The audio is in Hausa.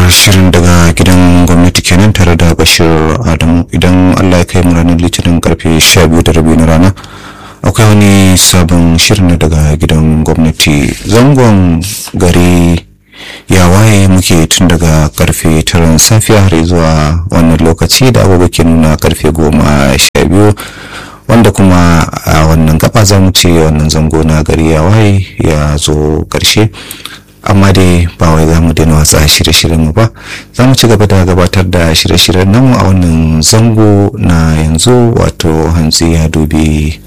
shirin daga gidan gwamnati kenan tare da bashir adamu idan allah ya kai mu ranar litinin karfe 12 da rabi na rana akwai wani sabon shirin daga gidan gwamnati zangon gari ya waye muke tun daga karfe taron safiya har zuwa wannan lokaci da abubuwa ke nuna karfe goma sha biyu wanda kuma a wannan gaba za mu ce wannan zango na gari ya waye ya zo karshe amma dai ba wai za mu daina watsa shirye-shiryen mu ba za mu ci gaba da gabatar da shirye-shiryen namu a wannan zango na yanzu wato hantsi ya dubi